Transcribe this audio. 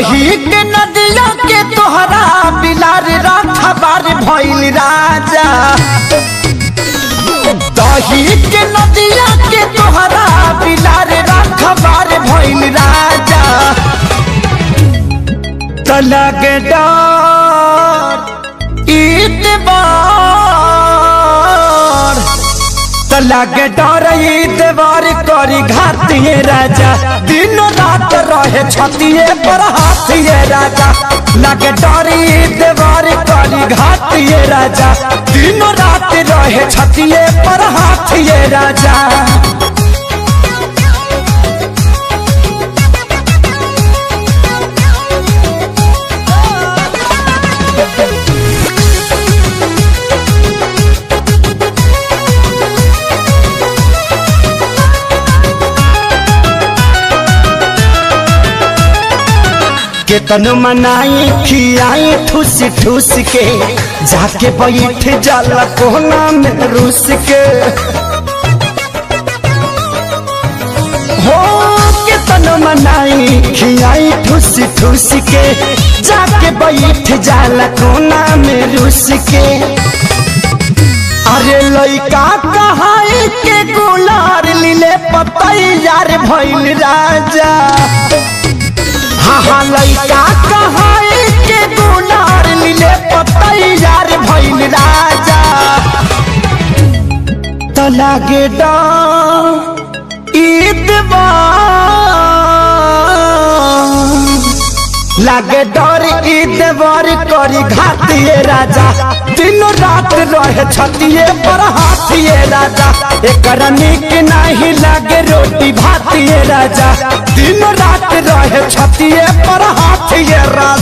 दही के नदिया के तोहरा बिलार रखबार भइल राजा दही के नदिया के तोहरा बिलार रखबार भइल राजा तलग डर ईतबार तलग डर ईतबार करी घातिए राजा दिन रात रहे छतिए पर हाथिए राजा लग डर ईतबार करी घातिए राजा दिन रात रहे छतिए पर हाथिए राजा केतन मनाई खियाई ठूस ठूस के जाके बैठ जाला कोना में रूस के हो केतन मनाई खियाई ठूस ठूस के जाके बैठ जाला कोना में रूस के अरे लइका कहाई के गुलार लीले पतैयार भइल राजा हाँ हाँ लइका कहाई के गुलार लीले पतैयार भइल राजा तो लागे डा लागे डर ईदवर करी घातिए राजा दिन रात रहे छतिए पर हाथिए राजा एकर निक नहीं लागे रोटी भातिए राजा दिन रात रहे छतिए पर हाथिए राजा